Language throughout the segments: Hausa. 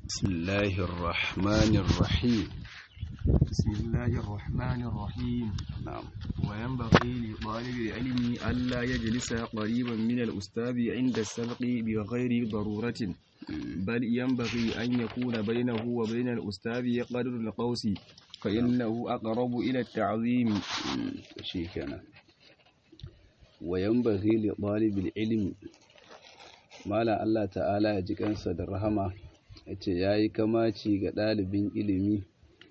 بسم الله الرحمن الرحيم بسم الله الرحمن الرحيم نعم وينبغي لطالب العلم ألا يجلس قريبا من الأستاذ عند السبق بغير ضرورة بل ينبغي أن يكون بينه وبين الأستاذ قدر القوس فإنه أقرب إلى التعظيم shi kenan wa yanbaghi li talibil ilmi mala Allah ta'ala ya ji kansa da rahama yace yayi kamaci ga ɗalibin ilimi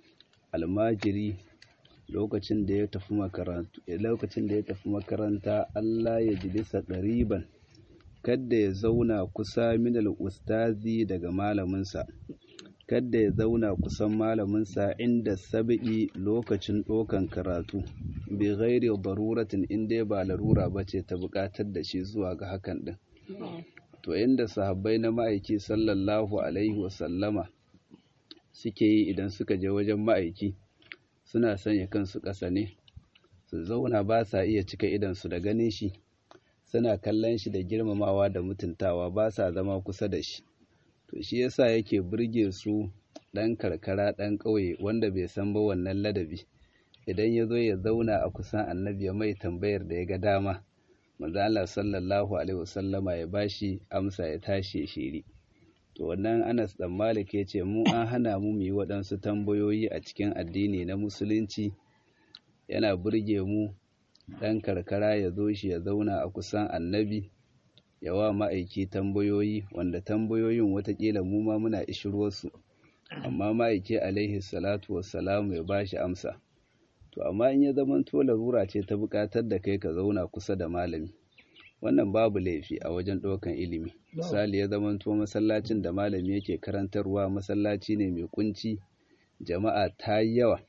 almajiri lokacin da ya tafi makaranta lokacin da ya tafi makaranta Allah ya jilisa ɗariban kadda ya zauna kusa minal ustazi daga malaminsa kadda ya zauna kusan malaminsa inda sabi'i lokacin ɗaukan karatu bi ghairi daruratin in dai ba larura ba ce ta buƙatar da shi zuwa ga hakan ɗin to inda sahabbai na ma'aiki sallallahu alaihi wasallama suke yi idan suka je wajen ma'aiki suna sanya kansu ƙasa ne su zauna ba sa iya cika idansu da ganin shi suna kallon shi da girmamawa da mutuntawa ba sa zama kusa da shi to shi yasa yake burge su ɗan karkara ɗan ƙauye wanda bai san ba wannan ladabi idan ya zo ya zauna a kusan annabi ya mai tambayar da ya ga dama manzo Allah sallallahu alaihi wasallama ya bashi amsa ya tashi ya shiri to wannan Anas dan Malik ya ce mu an hana mu mu yi waɗansu tambayoyi a cikin addini na musulunci yana burge mu ɗan karkara ya zo shi ya zauna a kusan annabi ya wa ma'aiki tambayoyi wanda tambayoyin watakila mu ma muna ishirwarsu amma ma'aiki alaihi salatu wassalamu ya bashi amsa to amma in ya zama to larura ce ta buƙatar da kai ka zauna kusa da malami wannan babu laifi a wajen ɗaukan ilimi misali ya zama to masallacin da malami yake karantarwa masallaci ne mai kunci jama'a ta yi yawa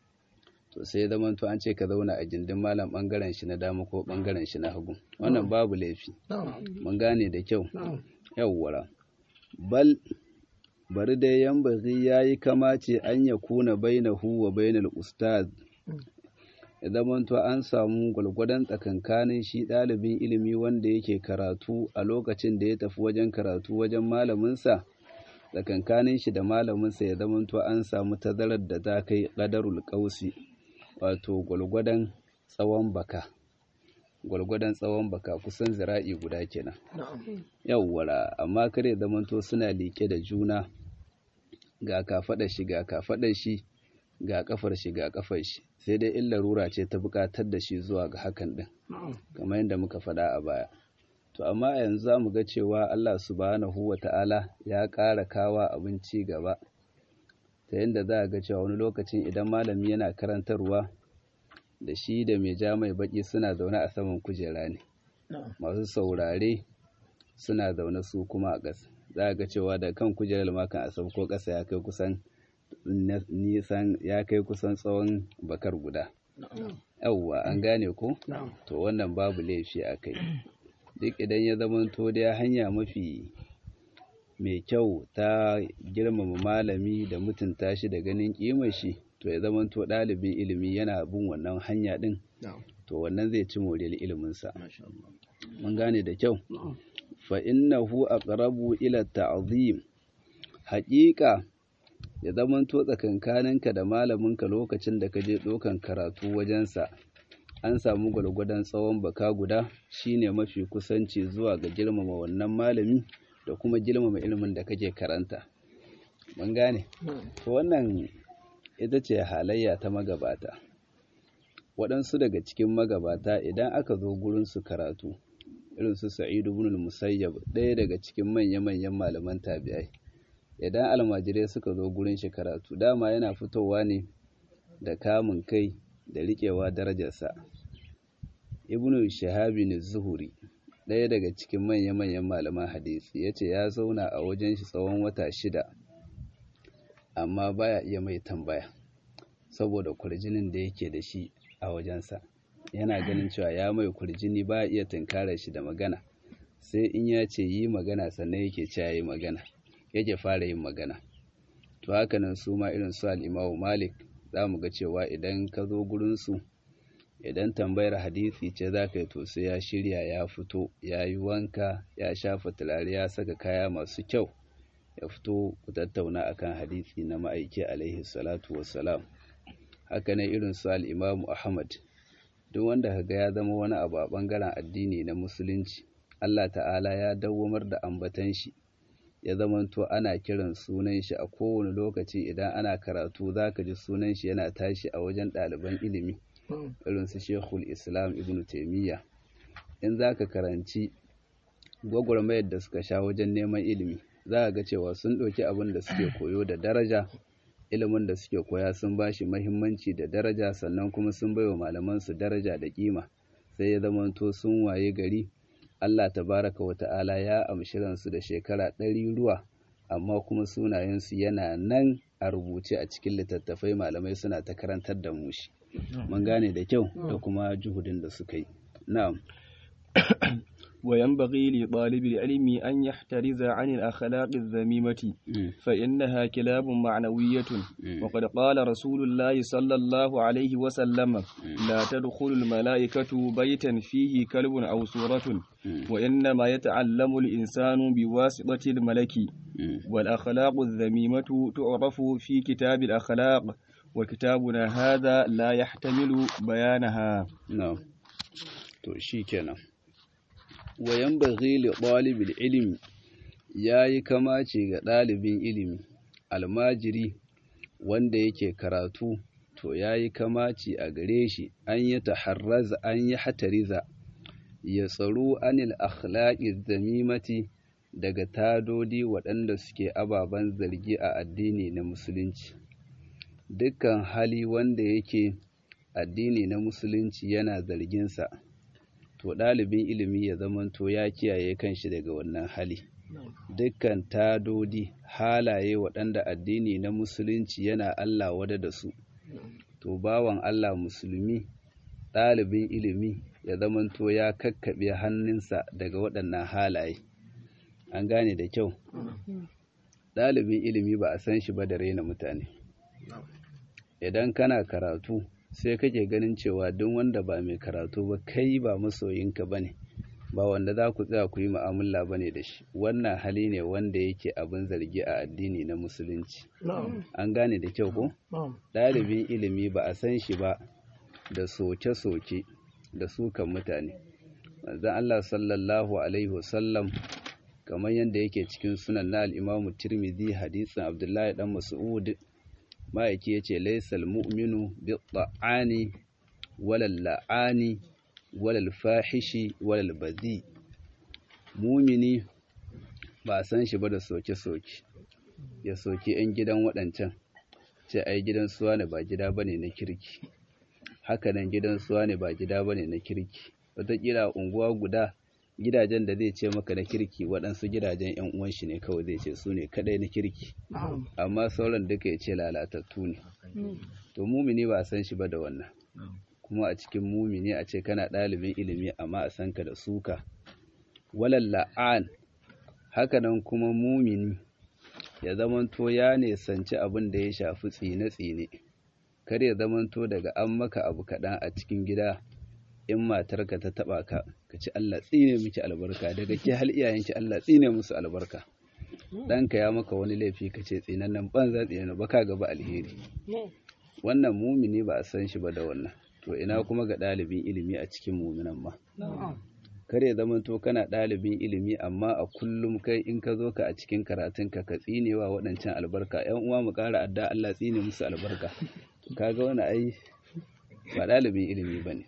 to sai ya zama to an ce ka zauna a gindin malam bangaren shi na dama ko bangaren shi na hagu wannan babu laifi mun gane da kyau yawwara bal bari dai yambazi yayi kamace an ya kuna bainahu wa bainal ustaz ya zamanto an samu gwalgwadon tsakankanin shi ɗalibin ilimi wanda yake karatu a lokacin da ya tafi wajen karatu wajen malaminsa tsakankanin shi da malaminsa ya zamanto an samu tazarar da ta kai ƙadarul ƙausi wato gwalgwadon tsawon baka gwalgwadon tsawon baka kusan zira'i guda kenan yawwara amma kare zamanto suna liƙe da juna ga kafaɗar shi ga kafaɗar shi ga kafar shi ga kafar shi sai dai in larura ce ta buƙatar da shi zuwa ga hakan din kamar yadda muka faɗa a baya to amma yanzu za mu ga cewa Allah subhanahu wa ta'ala ya ƙara kawa abin ci gaba ta yadda za a ga cewa wani lokacin idan malami yana karantarwa da shi da mai ja mai baki suna zaune a saman kujera ne masu saurare suna zaune su kuma a ƙasa za a ga cewa da kan kujerar makan a sauko ƙasa ya kai kusan nisan ya kai kusan tsawon bakar guda yawwa an gane ko to wannan babu laifi a kai duk idan ya zamanto da hanya mafi mai kyau ta girmama malami da mutunta shi da ganin kimar shi to ya zamanto ɗalibin ilimi yana bin wannan hanya ɗin to wannan zai ci moriyar iliminsa mun gane da kyau fa innahu aqrabu ila ta'zim haƙiƙa ya zamanto tsakankaninka da malaminka lokacin da ka je ɗaukan karatu wajensa an samu gwargwadon tsawon baka guda shine mafi kusanci zuwa ga girmama wannan malami da kuma girmama ilimin da kake karanta mun gane to wannan ita ce halayya ta magabata waɗansu daga cikin magabata idan aka zo gurin su karatu irin su sa'idu ibn musayyab ɗaya daga cikin manya-manyan malaman tabi'ai idan almajirai suka zo gurin shi karatu dama yana fitowa ne da kamun kai da riƙewa darajarsa ibnu shahabin zuhuri ɗaya daga cikin manya-manyan malaman hadisi ya ce ya zauna a wajen shi tsawon wata shida amma baya iya mai tambaya saboda kurjinin da yake da shi a wajensa yana ganin cewa ya mai kurjini ba iya tunkarar shi da magana sai in ya ce yi magana sannan yake cewa yi magana yake fara yin magana to haka nan su ma irin su al'imamu malik za mu ga cewa idan ka zo gurinsu idan tambayar hadisi ce za ka yi to sai ya shirya ya fito ya yi wanka ya shafa turare ya saka kaya masu kyau ya fito ku tattauna akan hadisi na ma'aiki alaihi salatu wassalam haka ne irin su al'imamu ahmad duk wanda kaga ya zama wani abu a ɓangaren addini na musulunci allah ta'ala ya dawwamar da ambatan shi ya zamanto ana kiran sunan shi a kowane lokaci idan ana karatu za ka ji sunan shi yana tashi a wajen ɗaliban ilimi irin su shekul islam ibn taimiyya in za ka karanci gwagwarmayar da suka sha wajen neman ilimi za ga cewa sun ɗauki abin da suke koyo da daraja ilimin da suke koya sun ba shi mahimmanci da daraja sannan kuma sun baiwa malamansu daraja da kima sai ya zamanto sun waye gari Allah tabaraka wa ta'ala ya amshi ransu da shekara ɗari ruwa amma kuma sunayensu yana nan a rubuce a cikin littattafai malamai suna ta karantar da mu shi mun gane da kyau da kuma juhudin da suka yi na'am وينبغي لطالب العلم أن يحترز عن الأخلاق الذميمة فإنها كلاب معنوية وقد قال رسول الله صلى الله عليه وسلم لا تدخل الملائكة بيتا فيه كلب أو صورة وإنما يتعلم الإنسان بواسطة الملك والأخلاق الذميمة تعرف في كتاب الأخلاق وكتابنا هذا لا يحتمل بيانها نعم to shikenan wayan baghi li ɗalibin ilimi ya yi kamace ga ɗalibin ilimi almajiri wanda yake karatu to ya yi kamaci a gare shi an yi taharraza an yi hatariza ya tsaro anil akhlaqi zamimati daga tadodi waɗanda suke ababen zargi a addini na musulunci dukkan hali wanda yake addini na musulunci yana zarginsa to ɗalibin ilimi ya zamanto ya kiyaye kanshi daga wannan hali dukkan tadodi halaye waɗanda addini na musulunci yana Allah wada da su to bawan Allah musulmi ɗalibin ilimi ya zamanto ya kakkaɓe hannunsa daga waɗannan halaye an gane da kyau ɗalibin ilimi ba a san shi ba da raina mutane idan kana karatu sai kake ganin cewa duk wanda ba mai karatu ba kai ba masoyinka ba ne ba wanda za ku tsaya ku yi mu'amala ba ne da shi wannan hali ne wanda yake abin zargi a addini na musulunci an gane da kyau ko ɗalibin ilimi ba a san shi ba da soke-soke da sukan mutane manzon Allah sallallahu alaihi wasallam kamar yadda yake cikin sunan na al'imamu tirmidhi hadisin abdullahi dan mas'ud ma'aiki ya ce laisal mu'minu bi ta'ani walal la'ani walal fahishi walal bazi mumini ba a san shi ba da soke-soke ya soke 'yan gidan waɗancan ce ai gidan suwa ne ba gida bane na kirki hakanan gidan suwa ne ba gida bane na kirki wataƙila unguwa guda gidajen da zai ce maka na kirki waɗansu gidajen 'yan uwan shi ne kawai zai ce su ne kaɗai na kirki amma sauran duka ya ce lalatattu ne to mumini ba a san shi ba da wannan kuma a cikin mumini a ce kana ɗalibin ilimi amma a san ka da suka walal la'an hakanan kuma mumini ya zamanto ya nesanci abin da ya shafi tsine-tsine kar ya zamanto daga an maka abu kaɗan a cikin gida in matarka ta taɓa ka ka ci Allah tsine miki albarka daga ke hal iyayenki Allah tsine musu albarka ɗanka ya maka wani laifi ka ce tsinannen banza tsinannen ba ka gaba alheri wannan mumini ba a san shi ba da wannan to ina kuma ga ɗalibin ilimi a cikin muminan ma kar ya zama to kana ɗalibin ilimi amma a kullum kai in ka zo ka a cikin karatunka ka tsinewa waɗancan albarka ‘yan uwa mu ƙara adda Allah tsine musu albarka kaga wani ai ba ɗalibin ilimi ba ne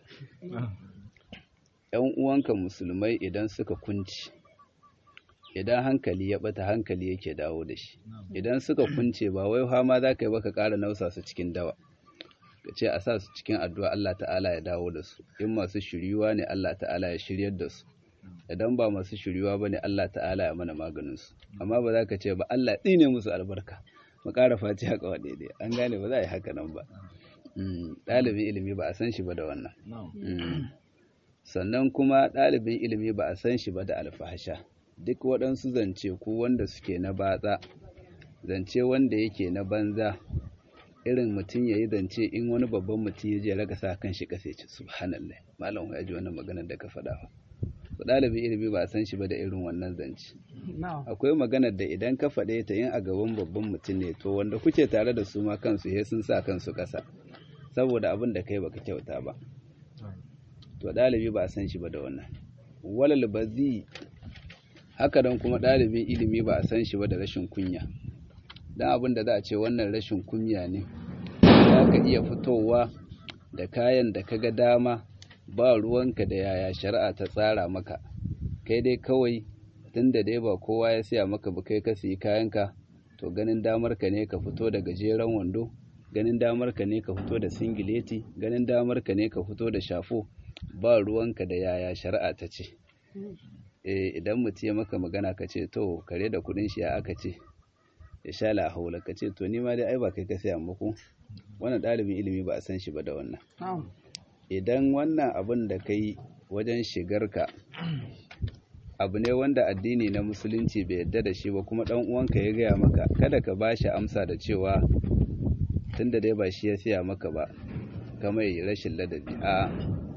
‘yan uwanka musulmai idan suka kunci idan hankali ya ɓata hankali yake dawo da shi idan suka kunce ba wai hama za ka yi ba ka ƙara nausa su cikin dawa ka ce a sa su cikin addu'a Allah ta'ala ya dawo da su in masu shiryuwa ne Allah ta'ala ya shiryar da su idan ba masu shiryuwa ba ne Allah ta'ala ya mana maganinsu amma ba za ka ce ba Allah tsine musu albarka mu ƙara faci haka wa daidai an gane ba za a yi haka nan ba ɗalibin ilimi ba a san shi ba da wannan sannan kuma ɗalibin ilimi ba a san shi ba da alfahasha duk waɗansu zance ko wanda suke na batsa zance wanda yake na banza irin mutum ya yi zance in wani babban mutum ya je raga sa kan shi kasa ce subhanallah malam ya ji wannan maganar da ka faɗa ba ɗalibin ilimi ba a san shi ba da irin wannan zance akwai maganar da idan ka faɗe ta yin a gaban babban mutum ne to wanda kuke tare da su ma kansu he sun sa kansu ƙasa saboda abin da kai baka kyauta ba to ɗalibi ba a san shi ba da wannan walal bazi haka dan kuma ɗalibin ilimi ba a san shi ba da rashin kunya dan abin da za a ce wannan rashin kunya ne za ka iya fitowa da kayan da kaga dama ba ruwanka da yaya shari'a ta tsara maka kai dai kawai tunda dai ba kowa ya siya maka ba kai ka siyi kayanka to ganin damar ka ne ka fito da gajeren wando ganin damar ka ne ka fito da singileti ganin damar ka ne ka fito da shafo ba ruwanka da yaya shari'a ta ce eh idan mutum ya maka magana ka ce to kare da kudin shi ya aka ce ya sha la haula ka ce to ni ma dai ai ba kai ka siya muku wannan ɗalibin ilimi ba a san shi ba da wannan idan wannan abin da kai wajen shigarka abu ne wanda addini na musulunci bai yarda da shi ba kuma dan uwanka ya gaya maka kada ka bashi amsa da cewa tunda dai ba shi ya siya maka ba ka mai rashin ladabi a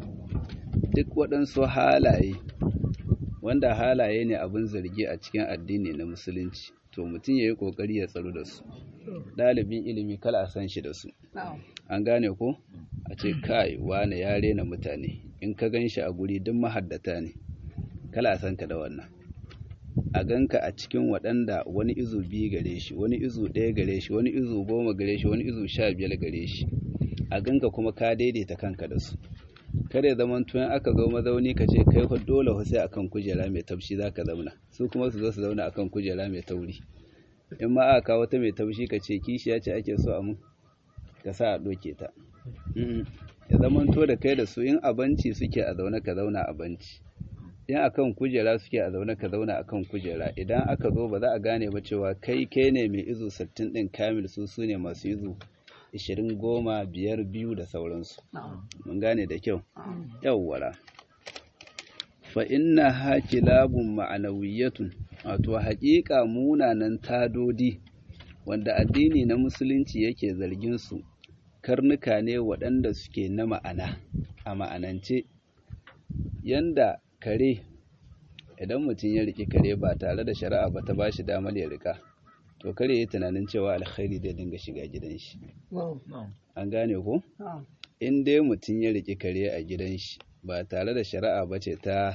duk waɗansu halaye wanda halaye ne abin zargi a cikin addini na musulunci to mutum ya yi ƙoƙari ya tsaro da su ɗalibin ilimi kala a san shi da su an gane ko a ce kai wane ya rena mutane in ka gan shi a guri duk mahaddata ne kala a san ka da wannan a ganka a cikin waɗanda wani izu biyu gare shi wani izu ɗaya gare shi wani izu goma gare shi wani izu sha biyar gare shi a ganka kuma ka daidaita kanka da su kada ya zama tun aka zo mazauni ka ce kai fa dole sai akan kujera mai taushi zaka zauna su kuma su zo su zauna akan kujera mai tauri in ma aka kawo ta mai taushi ka ce kishiya ce ake so a mun ka sa a doke ta ya zama to da kai da su in abanci suke a zaune ka zauna a banci in akan kujera suke a zaune ka zauna akan kujera idan aka zo ba za a gane ba cewa kai kai ne mai izu 60 din kamil su su ne masu izu ishirin goma biyar biyu da sauransu mun gane da kyau yawwara fa inna hakilabun ma'anawiyatun wato haƙiƙa munanan tadodi wanda addini na musulunci yake zargin su karnuka ne waɗanda suke na ma'ana a ma'anance yanda kare idan mutum ya riƙi kare ba tare da shari'a ba ta ba shi damar ya riƙa to kare yi tunanin cewa alkhairi zai dinga shiga gidan shi an gane ko in dai mutum ya riƙi kare a gidan shi ba tare da shari'a ba ce ta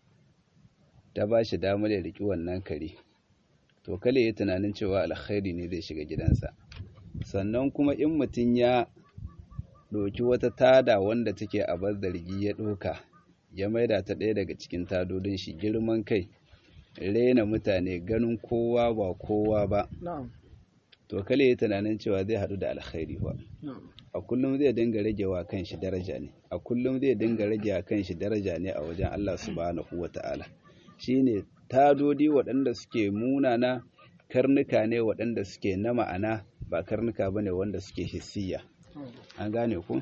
ta ba shi damar ya riƙi wannan kare to kale yi tunanin cewa alkhairi ne zai shiga gidansa sannan kuma in mutum ya ɗauki wata tada wanda take a bar zargi ya ɗauka ya maida ta ɗaya daga cikin tadodin shi girman kai rena mutane ganin kowa ba kowa ba to kale yi tunanin cewa zai haɗu da alkhairi ba a kullum zai dinga rage wa kanshi daraja ne a kullum zai dinga rage wa kanshi daraja ne a wajen Allah subhanahu wata'ala shine tadodi waɗanda suke munana karnuka ne waɗanda suke na ma'ana ba karnuka bane wanda suke hissiya an gane ku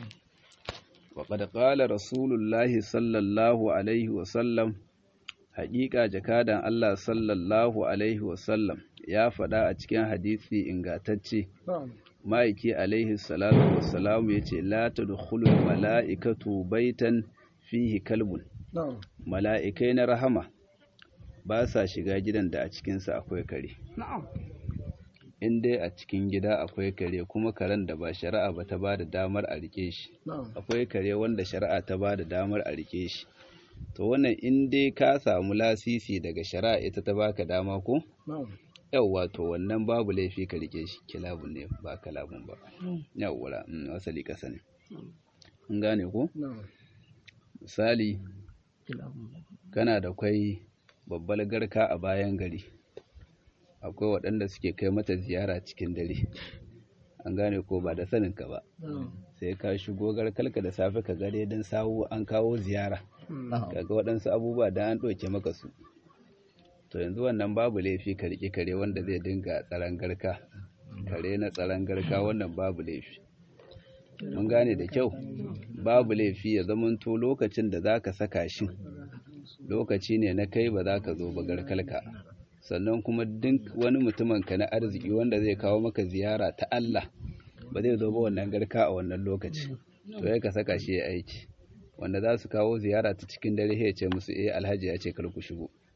وقد قال رسول الله صلى الله عليه وسلم haƙiƙa jakadan Allah sallallahu Alaihi wasallam ya faɗa a cikin hadisi ingatacce ma'aiki alaihi salatu wassalamu ya ce la ta mala'ikatu baitan fihi kalbun mala'ikai na rahama ba sa shiga gidan da a cikinsa akwai kare in dai a cikin gida akwai kare kuma karen da ba shari'a ba ta ba da damar a rike shi akwai kare wanda shari'a ta ba da damar a rike shi to wannan in dai ka samu lasisi daga shari'a ita ta baka dama ko yawwa to wannan babu laifi ka rike shi kilabun ne ba kalabun ba yawwa asali kasa ne in gane ko misali kana da kwai babbar garka a bayan gari akwai waɗanda suke kai mata ziyara cikin dare an gane ko ba da saninka ba sai ka shigo garkalka da safe ka gare don sawu an kawo ziyara kaga waɗansu abubuwa da an ɗauke maka su to yanzu wannan babu laifi ka riƙe kare wanda zai dinga tsaron garka kare na tsaron garka wannan babu laifi mun gane da kyau babu laifi ya zamanto lokacin da za ka saka shi lokaci ne na kai ba za ka zo ba garkalka sannan kuma duk wani mutumin ka na arziki wanda zai kawo maka ziyara ta Allah ba zai zo ba wannan garka a wannan lokaci to ya ka saka shi ya aiki wanda za su kawo ziyara ta cikin dare ya ce musu eh alhaji ya ce kar ku shigo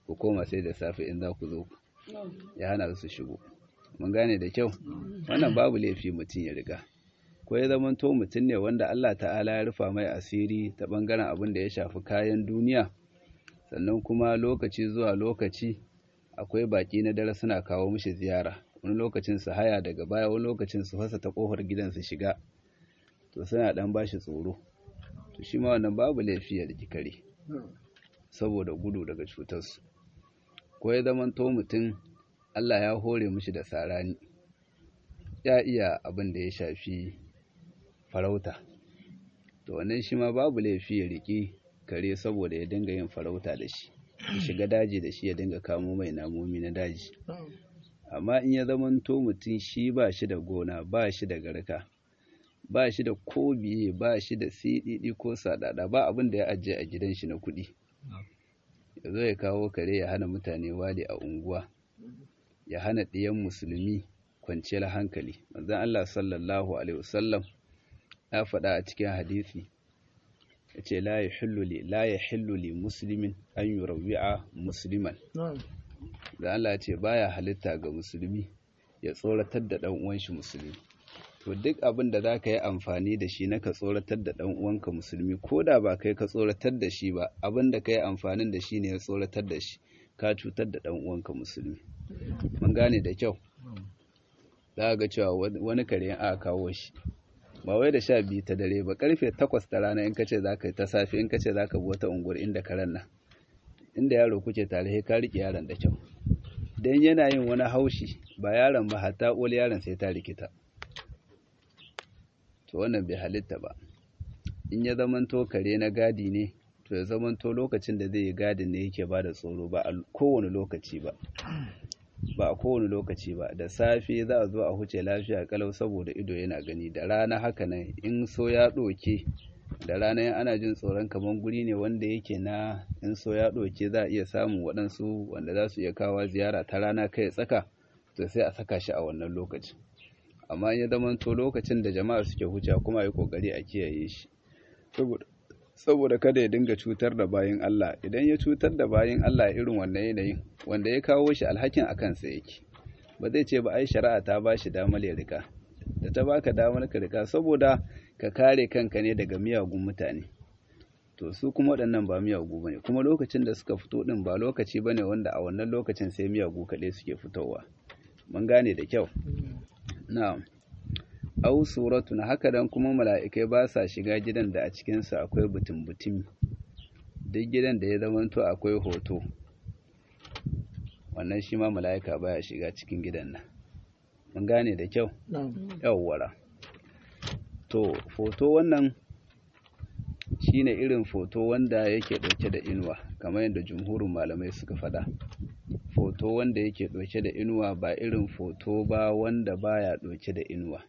ku koma sai da safe in za ku zo ya hana su shigo mun gane da kyau wannan babu laifi mutum ya riga ko ya zama to mutum ne wanda Allah ta'ala ya rufa mai asiri ta bangaren abin da ya shafi kayan duniya sannan kuma lokaci zuwa lokaci akwai baki na dare suna kawo mishi ziyara wani lokacin su haya daga baya wani lokacin su fasa ta kofar gidan su shiga to suna dan bashi tsoro to shi ma wannan babu laifi ya riki kare saboda gudu daga cutarsu ko ya zama to mutum Allah ya hore mishi da sarani ya iya abin da ya shafi farauta to wannan shi ma babu laifi ya riki kare saboda ya dinga yin farauta da shi ya shiga daji da shi ya dinga kamo mai namomi na daji amma in ya zamanto mutum shi ba shi da gona ba shi da garka ba shi da kobiye ba shi da siɗiɗi ko saɗaɗa ba abin da ya ajiye a gidan shi na kuɗi ya zo ya kawo kare ya hana mutane wali a unguwa ya hana ɗiyan musulmi kwanciyar hankali manzon Allah sallallahu alaihi wasallam ya faɗa a cikin hadisi ya ce la ya hillu li muslimin an yi rawi'a musliman da Allah ce baya halitta ga musulmi ya tsoratar da ɗan uwanshi musulmi to duk abin da za ka yi amfani da shi na ka tsoratar da ɗan uwanka musulmi ko da ba kai ka tsoratar da shi ba abin da ka yi amfanin da shi ne ya tsoratar da shi ka cutar da ɗan uwanka musulmi mun gane da kyau za ga cewa wani kare aka kawo shi ba wai da sha biyu ta dare ba karfe takwas ta rana in kace za ka yi ta safe in kace za ka bi wata unguwar inda karen nan inda yaro kuke tare ka riƙe yaron da kyau dan yana yin wani haushi ba yaron ba hatta ƙoli yaron sai ta rikita to wannan bai halitta ba in ya zamanto kare na gadi ne to ya zamanto lokacin da zai yi gadin ne yake ba da tsoro ba a kowane lokaci ba ba a kowane lokaci ba da safe za a zo a huce lafiya kalau saboda ido yana gani da rana haka nan in so ya ɗoke da rana yan ana jin tsoron kamar guri ne wanda yake na in so ya ɗoke za a iya samun waɗansu wanda za su iya kawo ziyara ta rana kai tsaka to sai a saka shi a wannan lokacin amma ya zama to lokacin da jama'a suke huce kuma yi kokari a kiyaye shi saboda kada ya dinga cutar da bayin Allah idan ya cutar da bayin Allah irin wannan yanayin wanda ya kawo shi alhakin a kansa yake ba zai ce ba ai shari'a ta ba shi damar ya rika da ta baka damar ka rika saboda ka kare kanka ne daga miyagun mutane to su kuma waɗannan ba miyagu bane kuma lokacin da suka fito din ba lokaci bane wanda a wannan lokacin sai miyagu kaɗai suke fitowa mun gane da kyau na'am au suratun haka dan kuma mala'ikai ba sa shiga gidan da a cikinsa akwai butun-butumi duk gidan da ya zamanto akwai hoto wannan shi ma mala'ika baya shiga cikin gidan nan mun gane da kyau yawwara to foto wannan shine irin foto wanda yake ɗauke da inuwa kamar yadda jumhurin malamai suka faɗa foto wanda yake ɗauke da inuwa ba irin foto ba wanda baya ɗauke da inuwa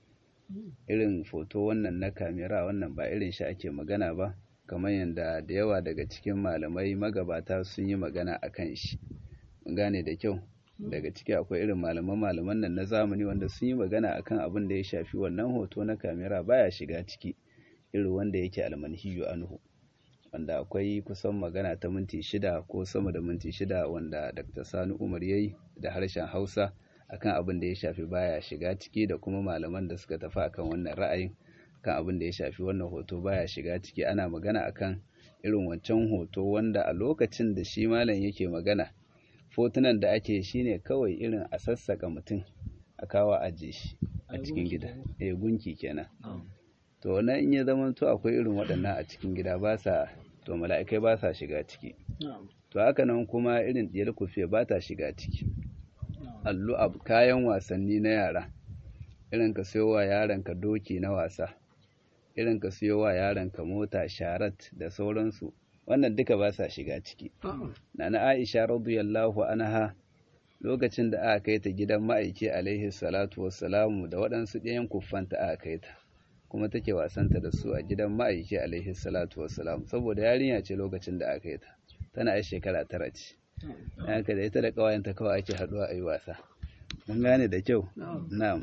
irin foto wannan na kamera wannan ba irin shi ake magana ba kamar yadda da yawa daga cikin malamai magabata sun yi magana a kan shi mun gane da kyau daga ciki akwai irin malaman malaman nan na zamani wanda sun yi magana akan abin da ya shafi wannan hoto na kamera baya shiga ciki irin wanda yake almanhiyu anhu wanda akwai kusan magana ta minti shida ko sama da minti shida wanda dr sani umar yayi da harshen hausa akan abin da ya shafi baya shiga ciki da kuma malaman da suka tafi akan wannan ra'ayin kan abin da ya shafi wannan hoto baya shiga ciki ana magana akan irin wancan hoto wanda a lokacin da shi malam yake magana fotunan da ake shine kawai irin a sassaka mutum a kawo aje shi a cikin gida eh gunki kenan to wannan in ya zama to akwai irin waɗannan a cikin gida ba sa to mala'ikai ba sa shiga ciki to haka nan kuma irin diyar kufiya ba ta shiga ciki allu abu kayan wasanni na yara irin ka siyo wa yaron ka doki na wasa irin ka siyo wa yaron ka mota sharat da sauransu wannan duka ba sa shiga ciki nana aisha radiyallahu anha lokacin da aka kai ta gidan ma'aiki alaihi salatu wassalamu da waɗansu ɗayan kuffanta aka kai ta kuma take wasanta da su a gidan ma'aiki alaihi salatu wassalamu saboda yarinya ce lokacin da aka kai ta tana ai shekara tara ce haka da ita da ƙawayenta kawai ake haɗuwa a yi wasa mun gane da kyau na'am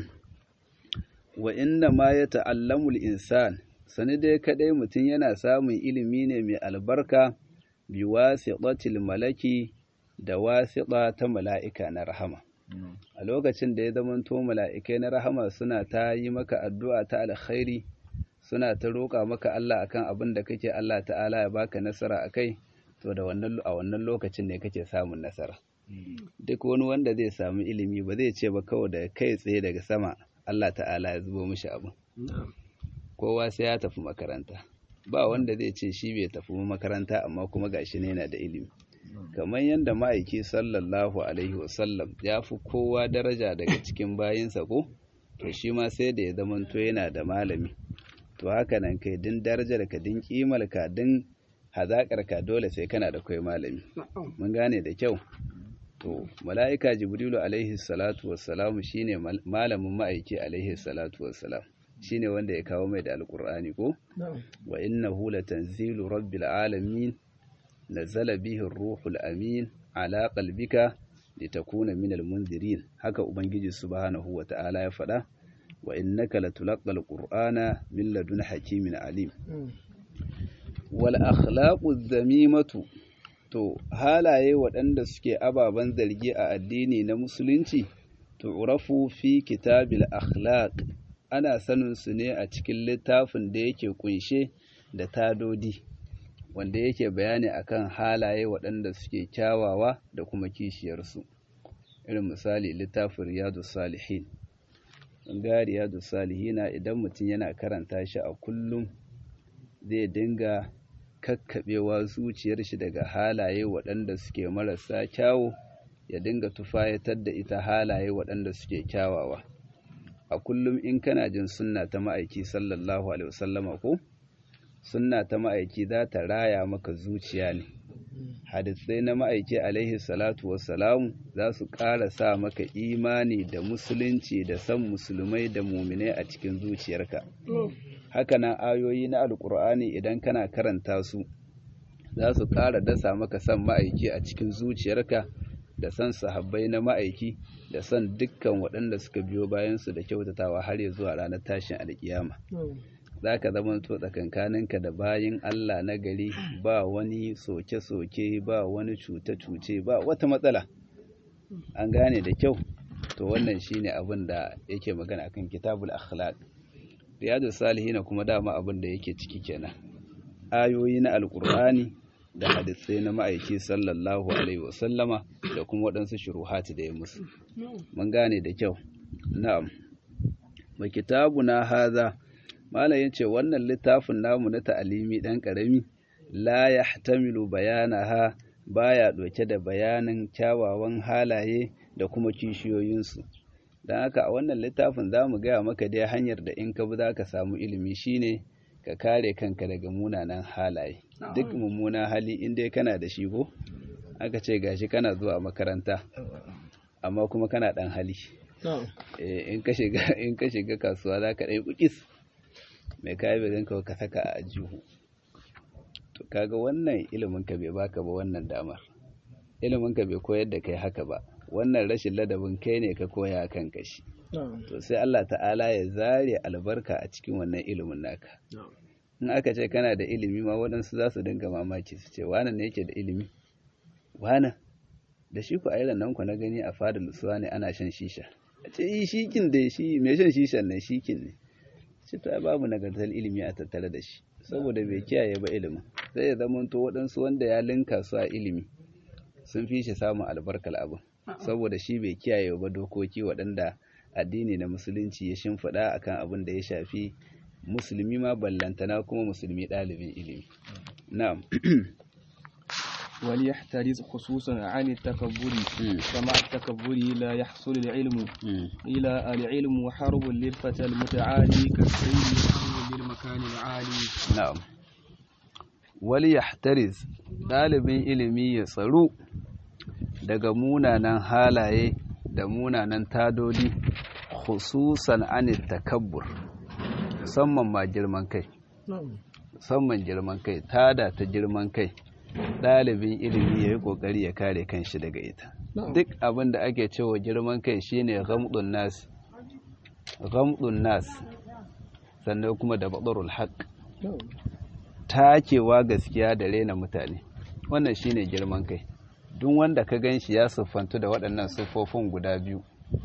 wa inna ma ya ta'allamul insan sani dai kadai mutum yana samun ilimi ne mai albarka bi wasiqatil malaki da wasiqa ta mala'ika na rahama a lokacin da ya zamanto mala'ikai na rahama suna ta yi maka addu'a ta alkhairi suna ta roƙa maka Allah akan abin da kake Allah ta'ala ya baka nasara akai to da wannan a wannan lokacin ne kake samun nasara duk wani wanda zai samu ilimi ba zai ce ba kawai da kai tsaye daga sama Allah ta'ala ya zubo mishi abin kowa sai ya tafi makaranta ba wanda zai ce shi bai tafi makaranta amma kuma gashi ne yana da ilimi kamar yadda ma'aiki sallallahu alaihi wasallam ya fi kowa daraja daga cikin bayinsa ko to shi ma sai da ya zamanto yana da malami to haka nan kai din darajar ka din kimar ka din hazakar ka dole sai kana da kai malami mun gane da kyau to mala'ika jibrilu alaihi salatu wassalamu shine malamin ma'aiki alaihi salatu wassalam shine wanda ya kawo mai da alqur'ani ko wa innahu latanzilu rabbil alamin nazala bihi ruhul amin ala qalbika litakuna minal munzirin haka ubangiji subhanahu wata'ala ya faɗa wa innaka latulaqal qur'ana min ladun hakimin alim wal akhlaqu dhamimatu to halaye waɗanda suke ababen zargi a addini na musulunci tu'rafu fi kitabil akhlaq ana sanin su ne a cikin littafin da yake kunshe da tadodi wanda yake bayani akan halaye waɗanda suke kyawawa da kuma kishiyarsu irin misali littafin riyadu salihin ga riyadu salihina idan mutum yana karanta shi a kullum zai dinga kakkaɓewa zuciyar shi daga halaye waɗanda suke marasa kyawu ya dinga tufayatar da ita halaye waɗanda suke kyawawa a kullum in kana jin sunna ta ma'aiki sallallahu alaihi wasallama ko sunna ta ma'aiki za ta raya maka zuciya ne hadisai na ma'aiki alaihi salatu wassalamu za su ƙara sa maka imani da musulunci da san musulmai da muminai a cikin zuciyarka hakanan ayoyi na alkur'ani idan kana karanta su za su ƙara dasa maka san ma'aiki a cikin zuciyarka da san sahabbai na ma'aiki da san dukkan waɗanda suka biyo bayansu da kyautatawa har ya zuwa ranar tashin alkiyama za ka zama to tsakankaninka da bayin Allah na gari ba wani soke-soke ba wani cuce-cuce ba wata matsala an gane da kyau to wannan shine abin da yake magana akan kitabul akhlaq riyadu salihina kuma dama abin da yake ciki kenan ayoyi na alkur'ani da hadisai na ma'aiki sallallahu alaihi wasallama da kuma waɗansu shuruhati da ya musu mun gane da kyau na'am ba kitabuna haza malam yace wannan littafin namu na ta'alimi dan karami la yahtamilu bayanaha baya doke da bayanin kyawawan halaye da kuma kishiyoyinsu don haka a wannan littafin za mu gaya maka dai hanyar da in ka bi za ka samu ilimi shine ka kare kanka daga munanan halaye duk mummunan hali in dai kana da shi ko aka ce gashi kana zuwa makaranta amma kuma kana dan hali in ka shiga kasuwa za ka ɗai kukis mai kayi bai ganka ka saka a jihu to kaga wannan ilimin ka bai baka ba wannan damar ilimin ka bai koyar da kai haka ba wannan rashin ladabin kai ne ka koya kan kashi to sai Allah ta'ala ya zare albarka a cikin wannan ilimin naka in aka ce kana da ilimi ma waɗansu za su dinga mamaki su ce wane ne yake da ilimi wane da shi ku a nan ku na gani a fadar lusuwa ne ana shan shisha a ce yi shikin da shi mai shan shishan nan shikin ne ce to babu nagartar ilimi a tattare da shi saboda bai kiyaye ba ilimin sai ya zama to waɗansu wanda ya linka su a ilimi sun fi shi samun albarkar abin saboda shi bai kiyaye ba dokoki waɗanda addini na musulunci ya shimfiɗa akan abin da ya shafi musulmi ma ballantana kuma musulmi ɗalibin ilimi na'am وليحترز خصوصا عن التكبر فمع التكبر لا يحصل العلم إلى العلم وحرب للفتى المتعالي كالسير يحرب للمكان العالي نعم وليحترز ɗalibin ilimi ya tsaro daga munanan halaye da munanan tadodi khususan an takabbur musamman ma girman kai musamman girman kai tada ta girman kai ɗalibin ilimi ya yi ƙoƙari ya kare kanshi daga ita duk abin da ake cewa girman kai shine ghamdun nas ghamdun nas sannan kuma da badarul haq takewa gaskiya da rena mutane wannan shine girman kai duk wanda ka gan shi ya siffantu da waɗannan siffofin guda biyu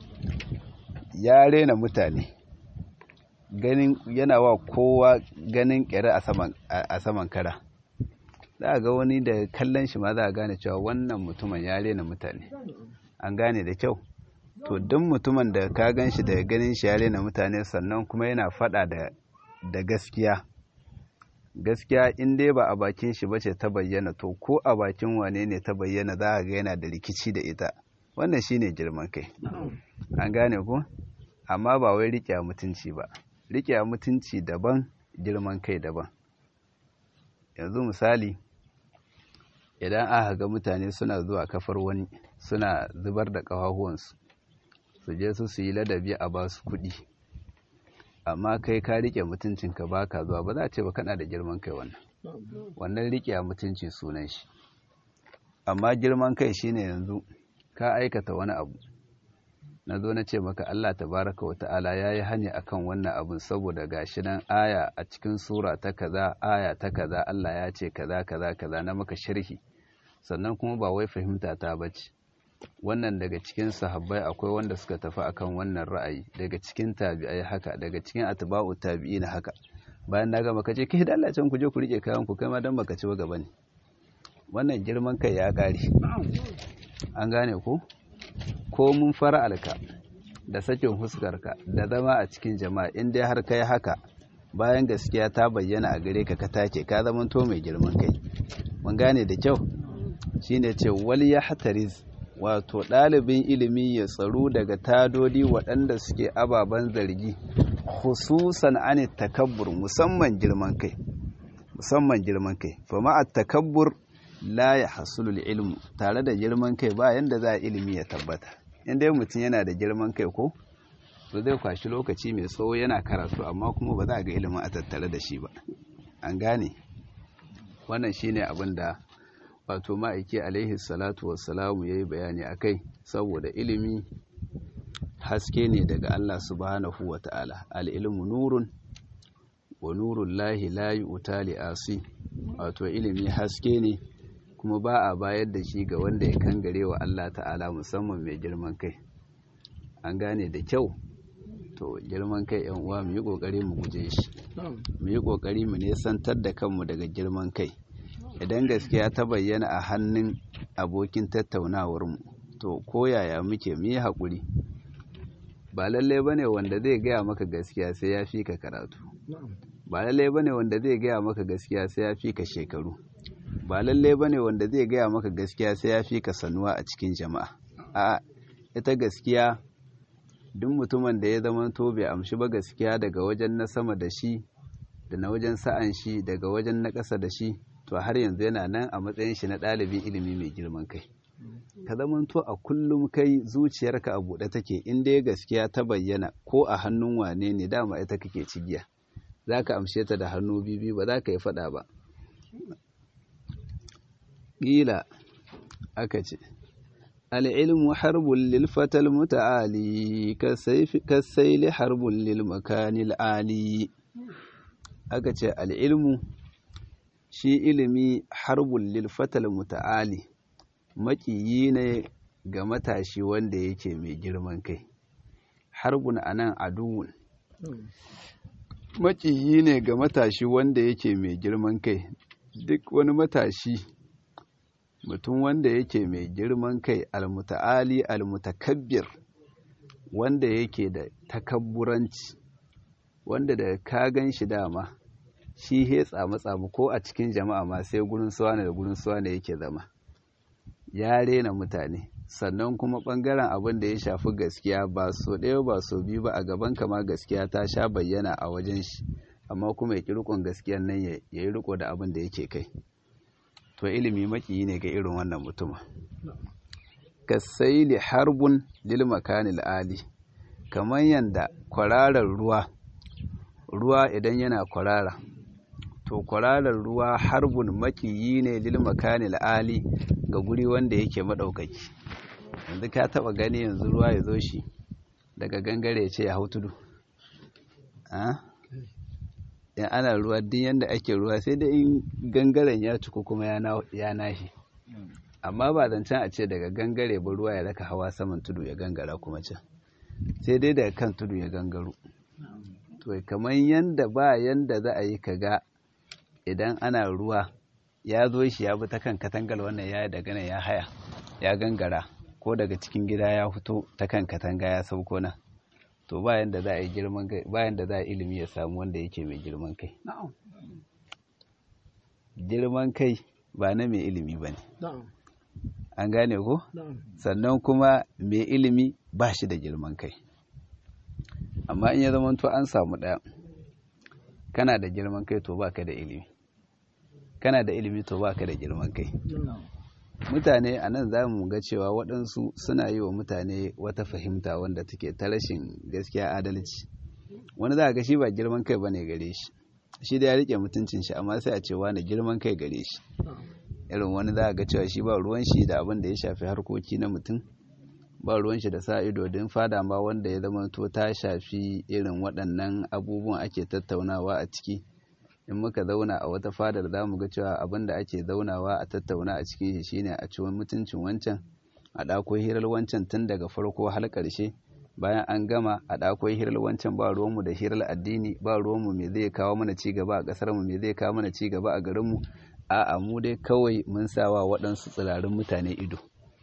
ya rena mutane ganin yana wa kowa ganin ƙyare a saman kara za a ga wani da kallon shi ma za a gane cewa wannan mutumin ya rena mutane an gane da kyau to duk mutumin da ka gan shi da ganin shi ya rena mutane sannan kuma yana faɗa da gaskiya gaskiya in dai ba a bakin shi bace ta bayyana to ko a bakin wane ne ta bayyana za a ga yana da rikici da ita wannan shine girman kai an gane ko amma ba wai riƙe mutunci ba riƙe mutunci daban girman kai daban yanzu misali idan aka ga mutane suna zuwa kafar wani suna zubar da ƙafafuwansu su je su su yi ladabi a ba su kuɗi amma kai ka riƙe mutuncinka ba ka zuwa ba za a ce ba kana da girman kai wannan wannan riƙe mutunci sunan shi amma girman kai shine yanzu ka aikata wani abu na zo na ce maka Allah tabaraka wa ta'ala ya yi hanya akan wannan abun saboda gashi nan aya a cikin sura ta kaza aya ta kaza Allah ya ce kaza kaza kaza na maka sharhi sannan kuma ba wai fahimta ta bace wannan daga cikin sahabbai akwai wanda suka tafi akan wannan ra'ayi daga cikin tabi'ai haka daga cikin atba'u tabi'ina haka bayan na gama kace kai da Allah can ku je ku rike kayan ku kai ma dan baka ci ba gaba ne wannan girman kai ya kare an gane ko ko mun fara'alka da sakin huskarka da zama a cikin jama'a in dai har kai haka bayan gaskiya ta bayyana a gare ka ka take ka zama to mai girman kai mun gane da kyau shine ce wal yahtariz wato ɗalibin ilimi ya tsaro daga tadodi waɗanda suke ababen zargi khususan ani takabbur musamman girman kai musamman girman kai fa ma'a takabbur la ya hasulul ilmu tare da girman kai ba yanda za a ilimi ya tabbata inda mutum yana da girman kai ko to zai kwashi lokaci mai tsawo yana karatu amma kuma ba za a ga ilimin a tattare da shi ba an gane wannan shine abin da wato ma'aiki alaihi salatu wassalamu ya yi bayani a kai saboda ilimi haske ne daga Allah subhanahu wa ta'ala al'ilmu nurun wa nurun lahi layi utali asi wato ilimi haske ne kuma ba a bayar da shi ga wanda ya kangare wa Allah ta'ala musamman mai girman kai an gane da kyau to girman kai yan uwa mu yi kokari mu guje shi mu yi kokari mu nesantar da kanmu daga girman kai idan gaskiya ta bayyana a hannun abokin tattaunawar mu to koyaya muke mu yi haƙuri ba lallai bane wanda zai gaya maka gaskiya sai ya fi ka karatu ba lallai bane wanda zai gaya maka gaskiya sai ya fi ka shekaru ba lallai bane wanda zai gaya maka gaskiya sai ya fi ka sanuwa a cikin jama'a a ita gaskiya duk mutumin da ya zama to bai amshi ba gaskiya daga wajen na sama da shi da na wajen sa'an shi daga wajen na ƙasa da shi to har yanzu yana nan a matsayin shi na ɗalibin ilimi mai girman kai ka zama to a kullum kai zuciyarka a buɗe take in dai gaskiya ta bayyana ko a hannun wane ne dama ita kake cigiya za ka amshe ta da hannu bibi ba za ka yi faɗa ba ƙila aka ce al'ilmu harbun lilfatal muta'ali kasaili harbun lilmakanil ali aka ce al'ilmu shi ilimi harbun lilfatal muta'ali maƙiyi ne ga matashi wanda yake mai girman kai harbun anan aduwun maƙiyi ne ga matashi wanda yake mai girman kai duk wani matashi mutum wanda yake mai girman kai almuta'ali almutakabbir wanda yake da takabburanci wanda da ka gan shi dama shi he tsamu ko a cikin jama'a ma sai gurin suwane da gurin suwane yake zama ya rena mutane sannan kuma ɓangaren abin da ya shafi gaskiya ba so ɗaya ba so biyu ba a gaban kama gaskiya ta sha bayyana a wajen shi amma kuma ya ƙi riƙon gaskiyan nan ya yi riƙo da abin da yake kai to ilimi makiyi ne ga irin wannan mutuma kasaili harbun lil makanil ali kamar yanda kwararar ruwa ruwa idan yana kwarara to kwararar ruwa harbun makiyi ne lil makanil ali ga guri wanda yake madaukaki yanzu ka taba gani yanzu ruwa ya zo shi daga gangare ya ce ya hau tudu in ana ruwa duk yanda ake ruwa sai dai in gangaren ya ciku kuma ya nashi amma ba zancen a ce daga gangare ba ruwa ya raka hawa saman tudu ya gangara kuma can sai dai daga kan tudu ya gangaro to kamar yanda ba yanda za a yi kaga idan ana ruwa ya zo shi ya bi ta kan katangal wannan ya daga nan ya haya ya gangara ko daga cikin gida ya fito ta kan katanga ya sauko nan to bayan da za a yi girman kai bayan da za a ilimi ya samu wanda yake mai girman kai girman kai ba na mai ilimi ba ne an gane ko sannan kuma mai ilimi ba shi da girman kai amma in ya zama to an samu ɗaya kana da girman kai to baka da ilimi kana da ilimi to baka da girman kai mutane a nan za mu ga cewa waɗansu suna yi wa mutane wata fahimta wanda take ta rashin gaskiya adalci wani za a ga shi ba girman kai bane gare shi shi da ya rike mutuncin shi amma sai a ce wani girman kai gare shi irin wani za a ga cewa shi ba ruwan shi da abin da ya shafi harkoki na mutum ba ruwan shi da sa ido don fada ma wanda ya zama to ta shafi irin waɗannan abubuwan ake tattaunawa a ciki in muka zauna a wata fadar za mu ga cewa abin da ake zaunawa a tattauna a cikin shi shine a ciwon mutuncin wancan a ɗako hirar wancan tun daga farko har ƙarshe bayan an gama a ɗako hirar wancan ba ruwanmu da hirar addini ba ruwanmu me zai kawo mana ci gaba a ƙasarmu me zai kawo mana ci gaba a garinmu a'a mu dai kawai mun sawa waɗansu tsirarin mutane ido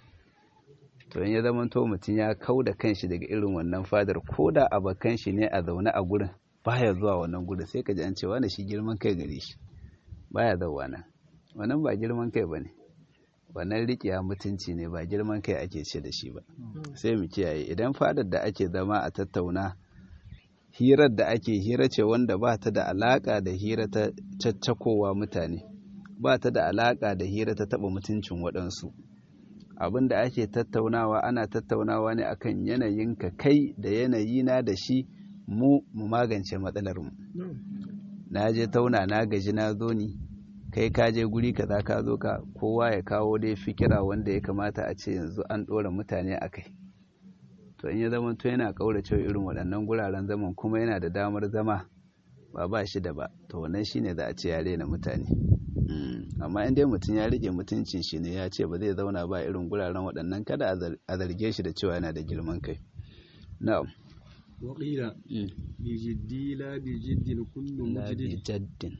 to in ya zama to mutum ya kau da kanshi daga irin wannan fadar ko da abakan shi ne a zaune a gurin baya zuwa wannan gurin sai ka ji an cewa da shi girman kai gare shi baya zauwa nan wannan ba girman kai bane wannan riƙiya mutunci ne ba girman kai ake ce da shi ba sai mu kiyaye idan fadar da ake zama a tattauna hirar da ake hira ce wanda ba ta da alaka da hira ta caccakowa mutane ba ta da alaka da hira ta taɓa mutuncin waɗansu abin da ake tattaunawa ana tattaunawa ne akan yanayin ka kai da yanayi na da shi mu mu magance matsalar mu na je tauna na gaji na zo ni kai ka je guri kaza ka zo ka kowa ya kawo dai fikira wanda ya kamata a ce yanzu an ɗora mutane a kai to in ya zama to yana ƙaurace irin waɗannan guraren zaman kuma yana da damar zama ba ba shi da ba to wannan shine za a ce ya rena mutane amma in dai mutum ya rike mutuncin shi ne ya ce ba zai zauna ba irin guraren waɗannan kada a zarge shi da cewa yana da girman kai na'am وقيل بجدي لا بجد كل la مجد bi jaddin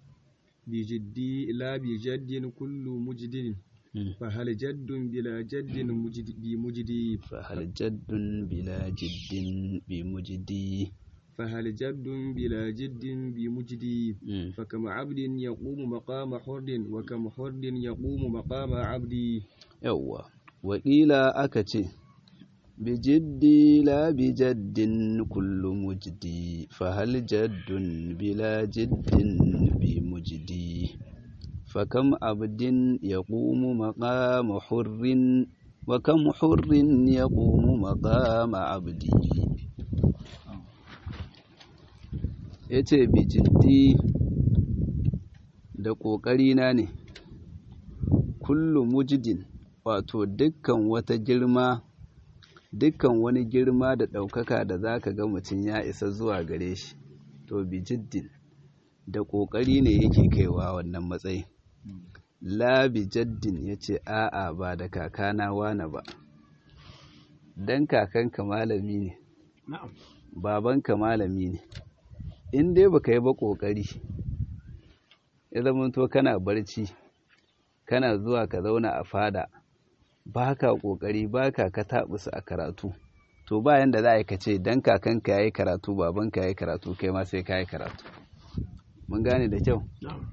بجدي لا بجد كل مجد فهل جد بلا جد مجد بمجدي fa hal jaddun bila jiddin bi mujdi فهل جد بلا جد بمجدي فكم عبد يقوم مقام حر وكم حر يقوم مقام عبدي yawwa wakila aka ce bijiddi la bijaddin kullu mujdi fahal jaddun bila jiddin bi mujdi fakam abdin yaqumu maqama hurrin wa kam hurrin yaqumu maqama abdi yace bijiddi da ƙoƙarina ne kullu mujdin wato dukkan wata girma dukkan wani girma da ɗaukaka da za ka ga mutum ya isa zuwa gare shi to bi jiddin da ƙoƙari ne yake kaiwa wannan matsayin la bi jaddin ya ce a'a ba da kakana wane ba dan kakanka malami ne babanka malami ne in dai baka yi ba ƙoƙari ya zamanto kana barci kana zuwa ka zauna a fada ba ka ƙoƙari ba ka ka taɓusu a karatu to bayan da za a yi ka ce don kakanka ya yi karatu babanka ya yi karatu kai ma sai ka yi karatu mun gane da kyau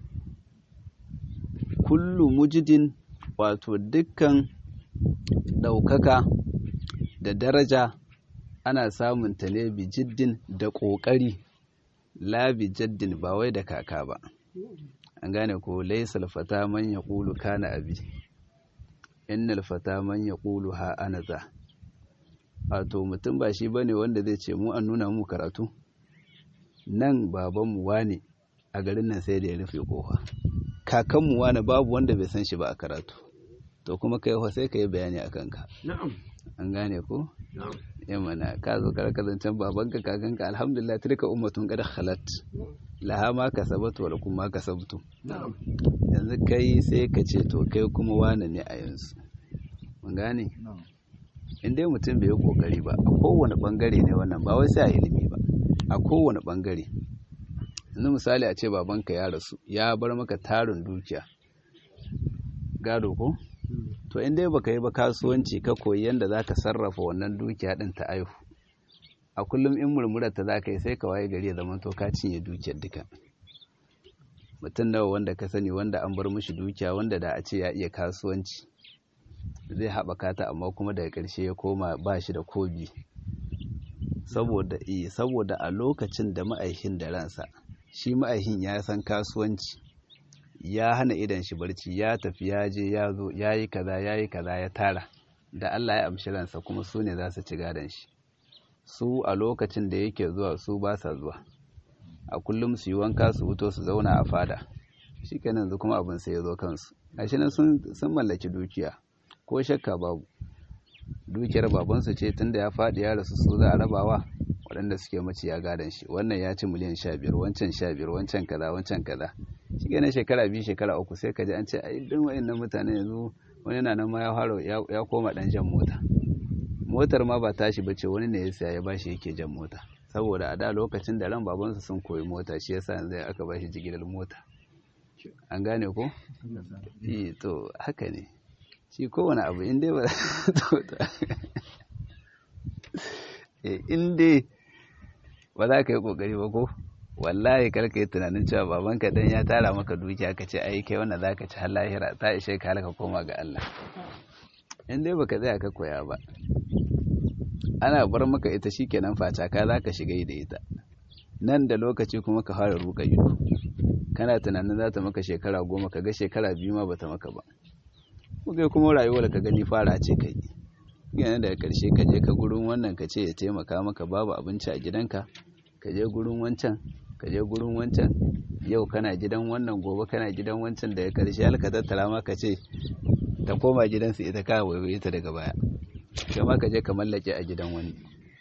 kullu mujidin wato dukkan ɗaukaka da daraja ana samun ta ne bi jiddin da ƙoƙari la bi jaddin ba wai da kaka ba an gane ko laisal fata man ya ƙulu kana abi innal fata man ya ƙulu ha ana za wato mutum ba shi bane wanda zai ce mu an nuna mu karatu nan babanmu wane a garin nan sai da ya rufe kofa kakanmu wane babu wanda bai san shi ba a karatu to kuma kai sai ka yi bayani a kanka na'am an gane ko ya mana ka zo karka zancen babanka kakanka alhamdulillah tilka ummatun qad khalat laha ma kasabat wa lakum ma kasabtum yanzu kai sai ka ce to kai kuma wane ne a yanzu mun gane in dai mutum bai yi kokari ba a kowane bangare ne wannan ba wai sai a ilimi ba a kowane bangare yanzu misali a ce babanka ya rasu ya bar maka tarin dukiya gado ko to in dai baka yi ba kasuwanci ka koyi yadda za ka sarrafa wannan dukiya din ta aihu a kullum in murmurar ta za ka yi sai ka waye gari ya zama to ka cinye dukiyar duka mutum nawa wanda ka sani wanda an bar mishi dukiya wanda da a ce ya iya kasuwanci zai haɓaka ta amma kuma daga ƙarshe ya koma ba shi da kobi saboda iya saboda a lokacin da ma'aikin da ransa shi ma'aikin ya san kasuwanci ya hana idan shi barci ya tafi ya je ya zo ya yi kaza ya yi kaza ya tara da Allah ya amshi ransa kuma su ne za su ci gadon shi su a lokacin da yake zuwa su ba sa zuwa a kullum su yi wanka su fito su zauna a fada shi kenan yanzu kuma abin sai ya zo kansu gashi nan sun mallaki dukiya ko shakka babu dukiyar babansu ce tunda ya faɗi ya rasu su za a rabawa waɗanda suke mace ya gadon shi wannan ya ci miliyan sha biyar wancan sha biyar wancan kaza wancan kaza shi kenan shekara biyu shekara uku sai ka ji an ce ai duk wa'annan mutane yanzu wani na nan ma ya fara ya koma ɗan jan mota motar ma ba tashi ba ce wani ne ya saya ya bashi yake jan mota saboda a da lokacin da ran babansu sun koyi mota shi yasa yanzu aka bashi jigilar mota an gane ko eh to haka ne shi kowane abu in dai ba in dai ba za ka yi kokari ba ko wallahi kar ka yi tunanin cewa babanka dan ya tara maka dukiya ka ce ai kai wannan zaka ci har lahira ta ishe ka halaka koma ga Allah in dai baka tsaya ka koya ba ana bar maka ita shikenan facaka zaka shiga da ita nan da lokaci kuma ka fara ruka ido kana tunanin za ta maka shekara goma ka ga shekara biyu ma bata maka ba kai kuma rayuwar ka gani fara ce kai yana daga karshe ka je ka gurin wannan ka ce ya taimaka maka babu abinci a gidanka ka je gurin wancan ka je gurin wancan yau kana gidan wannan gobe kana gidan wancan daga karshe halka tattara ma ka ce ta koma gidansu ita ka waiwaye ta daga baya kai ma ka je ka mallake a gidan wani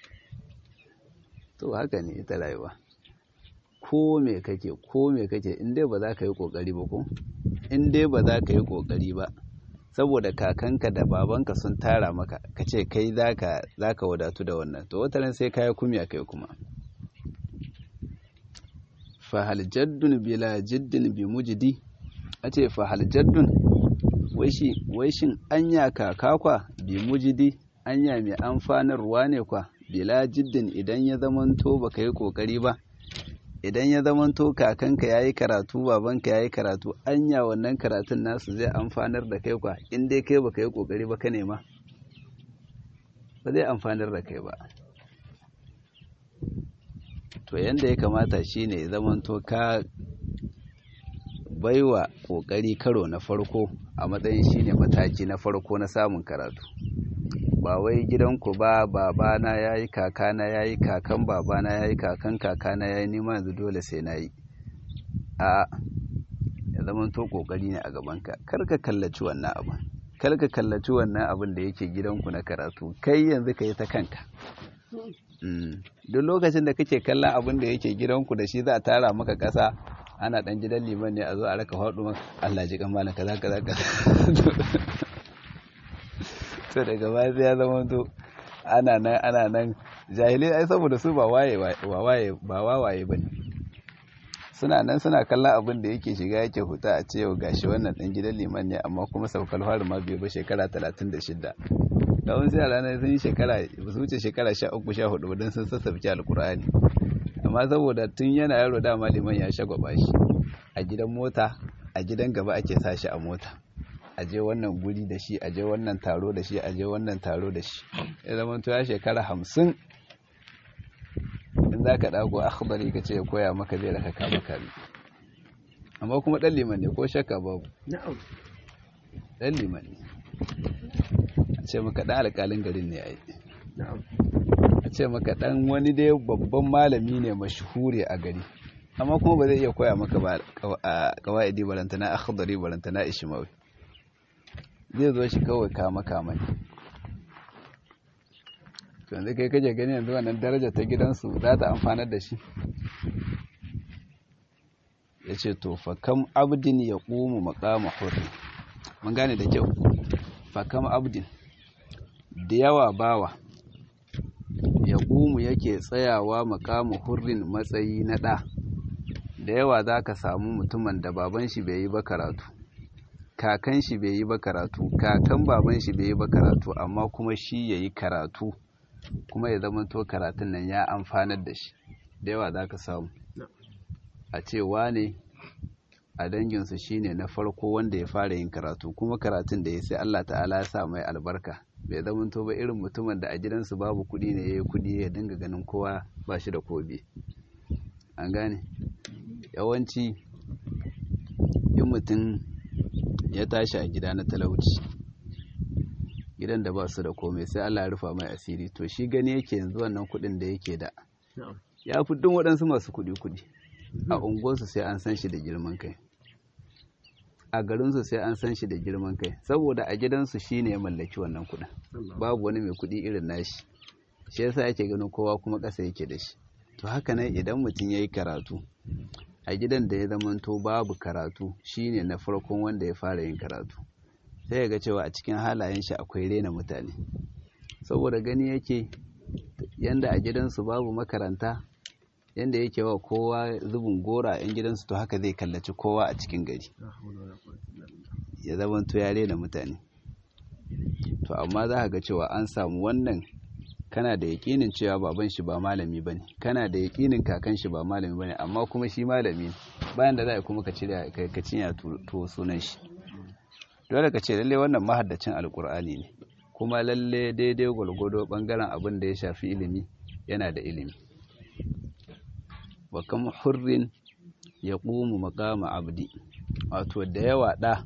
to haka ne ita rayuwa ko me kake ko me kake in dai ba za ka yi kokari ba ko in dai ba za ka yi kokari ba saboda kakanka da babanka sun tara maka ka ce kai za ka wadatu da wannan to wataran sai ka yi kumya kai kuma fahal jaddun bila jiddin bi mujidi a ce fahal jaddun wai shin anya kaka kwa bi mujidi anya mai amfanarwa ne kwa bila jiddin idan ya zamanto baka yi kokari ba idan ya zamanto kakanka yayi karatu babanka yayi karatu anya wannan karatun nasu zai amfanar da kai kwa in dai kai baka yi kokari ba ka nema ba zai amfanar da kai ba to yanda ya kamata shine ya zamanto ka baiwa kokari karo na farko a matsayin shine mataki na farko na samun karatu ba wai gidanku ba babana ya yi kakana ya yi kakan babana ya yi kakan kakana ya yi nima yanzu dole sai na yi a ya zama to kokari ne a gabanka karka kallaci wannan abin karka kallaci wannan abin da yake gidanku na karatu kai yanzu ka yi ta kanka duk lokacin da kake kallon abin da yake gidanku da shi za a tara maka ƙasa ana ɗan gidan liman ne a zo a raka faɗo maka Allah ji kamala kaza kaza kaza to daga baya sai ya zama to ana nan ana nan jahilai ai saboda su ba waye ba waye ba wawaye bane suna nan suna kallon abin da yake shiga yake huta a ce yau gashi wannan dan gidan liman ne amma kuma saukar fari ma bai ba shekara 36 da wani sai ranar sun yi shekara ba su wuce shekara 13 14 ba don sun sassabci alkur'ani amma saboda tun yana yaro dama liman ya shagwaba shi a gidan mota a gidan gaba ake sa shi a mota aje wannan guri da shi aje wannan taro da shi aje wannan taro da shi ya zama ya shekara hamsin in za ka ɗago akhbari ka ce ya koya maka zai raka kama kami amma kuma ɗan liman ne ko shakka babu ɗan liman ne a ce maka ɗan alƙalin garin ne a yi a ce maka ɗan wani dai babban malami ne mashuhure a gari amma kuma ba zai iya koya maka ba a kawai barantana akhdari barantana ishimawi zai zo shi kawai kama kama ne to to yanzu kai kake gani yanzu wannan daraja ta gidansu za ta amfanar da shi ya ce to fakam abdin ya ƙumu maƙama hurri mun gane da kyau fakam abdin da yawa bawa ya ƙumu yake tsayawa maƙama hurrin matsayi na ɗa da yawa za ka samu mutumin da baban shi bai yi ba karatu kakan shi bai yi ba karatu kakan baban shi bai yi ba karatu amma kuma shi ya yi karatu kuma ya zama to karatun nan ya amfanar da shi da yawa za ka samu a ce wane a danginsu shine na farko wanda ya fara yin karatu kuma karatun da ya sai Allah ta'ala ya sa mai albarka bai zama to ba irin mutumin da a gidansu babu kuɗi ne ya yi kuɗi ya dinga ganin kowa ba shi da kobi an gane yawanci in mutum ya tashi a gida na talauci gidan da ba su da komai sai Allah ya rufa mai asiri to shi gani yake yanzu wannan kuɗin da yake da ya fi duk waɗansu masu kuɗi kuɗi a unguwarsu sai an san shi da girman kai a garinsu sai an san shi da girman kai saboda a gidansu shi ne ya mallaki wannan kuɗin babu wani mai kuɗi irin nashi shi yasa yake ganin kowa kuma ƙasa yake da shi to haka nan idan mutum ya yi karatu a gidan da ya zamanto babu karatu shine na farkon wanda ya fara yin karatu sai ya ga cewa a cikin halayen shi akwai rena mutane saboda gani yake yanda a gidansu babu makaranta yanda yake wa kowa zubin gora a 'yan gidansu to haka zai kallaci kowa a cikin gari ya zamanto ya rena mutane to amma za ka ga cewa an samu wannan kana da yakinin cewa baban shi ba malami ba ne kana da yakinin kakan shi ba malami ba ne amma kuma shi malami ne bayan da za a kuma ka cire ka cinya to sunan shi dole ka ce lalle wannan mahaddacin alkur'ani ne kuma lalle daidai gwalgwado bangaren abin da ya shafi ilimi yana da ilimi wa kam hurrin ya ƙumu makama abdi wato da yawa ɗa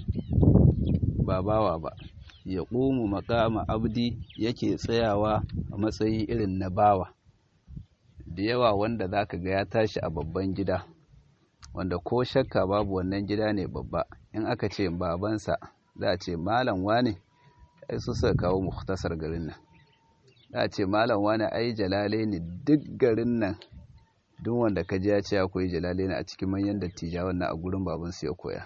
ba bawa ba ya ƙumu makama abdi yake tsayawa a matsayi irin na bawa da yawa wanda za ka ga ya tashi a babban gida wanda ko shakka babu wannan gida ne babba in aka ce babansa za a ce malam wane ai su suka kawo muhtasar garin nan za a ce malam wane ai jalale ne duk garin nan duk wanda ka ji ya ce ya koyi jalale ne a cikin manyan dattijawan na a gurin babansu ya koya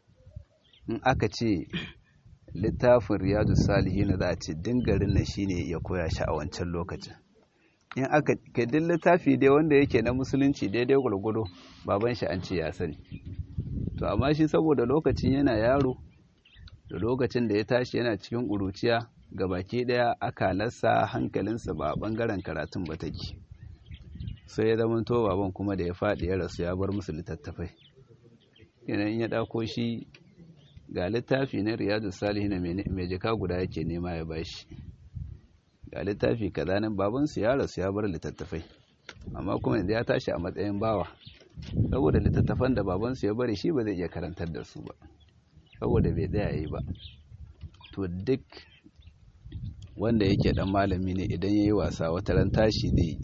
in aka ce littafin riyadu salihin za a ce dingarin nan shine ya koya shi a wancan lokacin in aka kadin littafi dai wanda yake na musulunci daidai gwargwado baban shi an ce ya sani to amma shi saboda lokacin yana yaro da lokacin da ya tashi yana cikin ƙuruciya ga baki ɗaya akalarsa hankalinsa ba a ɓangaren karatun ba take sai ya zama to baban kuma da ya faɗi ya rasu ya bar musu littattafai in ya ɗauko shi ga littafi na riyadu salihin mai jika guda yake nema ya bashi ga littafi kaza nan babansu ya rasu ya bar littattafai amma kuma yanzu ya tashi a matsayin bawa saboda littattafan da babansu ya bari shi ba zai iya karantar da su ba saboda bai tsaya yi ba to duk wanda yake dan malami ne idan ya yi wasa wata ran tashi zai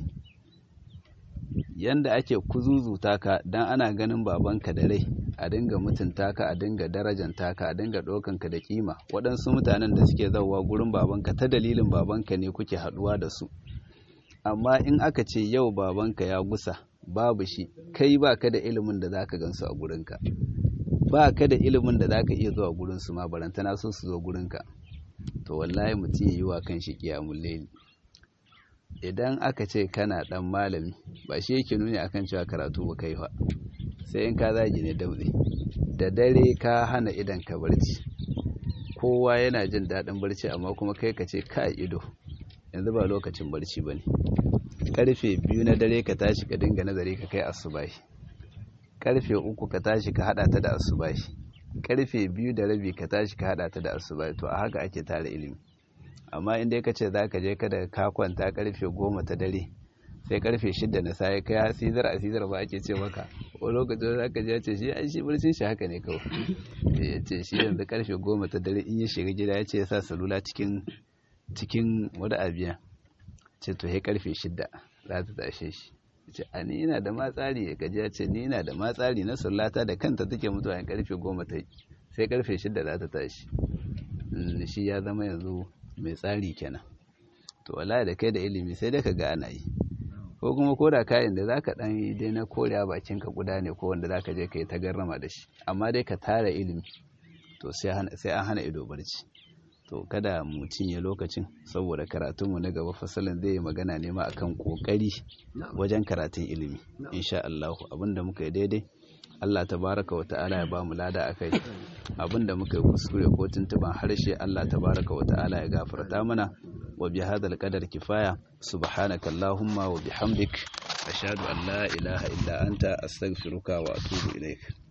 yanda ake kuzuzuta ka dan ana ganin babanka da rai a dinga mutunta ka a dinga darajanta ka a dinga ɗaukan ka da kima waɗansu mutanen da suke zauwa gurin babanka ta dalilin babanka ne kuke haɗuwa da su amma in aka ce yau babanka ya gusa babu shi kai ba ka da ilimin da zaka gansu a gurinka ba ka da ilimin da zaka iya zuwa gurin su ma barantana so su zo gurinka to wallahi mutum ya yi wa kan shi kiyamun laili idan aka ce kana dan malami ba shi yake nuni akan cewa karatu ba kai fa sai in ka zagi ne daure da dare ka hana idan ka barci kowa yana jin daɗin barci amma kuma kai ka ce ka ido yanzu ba lokacin barci ba ne karfe biyu na dare ka tashi ka dinga nazari ka kai asubahi karfe uku ka tashi ka hada ta da asubahi karfe biyu da rabi ka tashi ka hada ta da asubahi to a haka ake tara ilimi amma in dai ka ce za ka je kada ka kwanta karfe goma ta dare sai karfe shida na sai kai asizar asizar ba ake ce maka o lokacin za ka je ce shi ai shi barcin shi haka ne kawai ya ce shi yanzu karfe goma ta dare in ya shiga gida ya ce ya sa salula cikin cikin wani abiya ce to he karfe shida za ta tashe shi ce a ni ina da matsari ya gaji ya ce ni ina da matsari na sallata da kanta take mutuwa in karfe goma ta sai karfe shida za ta tashi shi ya zama yanzu mai tsari kenan to wallahi da kai da ilimi sai dai ka ga ana yi ko kuma ko da kayan da zaka dan yi dai na koriya bakin ka guda ne ko wanda zaka je ka yi ta garrama da shi amma dai ka tara ilimi to sai an hana ido barci to kada mu cinye lokacin saboda karatunmu na gaba fasalin zai yi magana ne ma akan kokari wajen karatun ilimi insha Allah abinda muka yi daidai Allah tabaraka wa ta'ala ya bamu lada akai abinda muka yi kuskure ko tuntuban harshe Allah tabaraka wa ta'ala ya gafarta mana wa bi hadal qadar kifaya subhanaka allahumma wa bihamdik ashhadu an la ilaha illa anta astaghfiruka wa atubu ilaik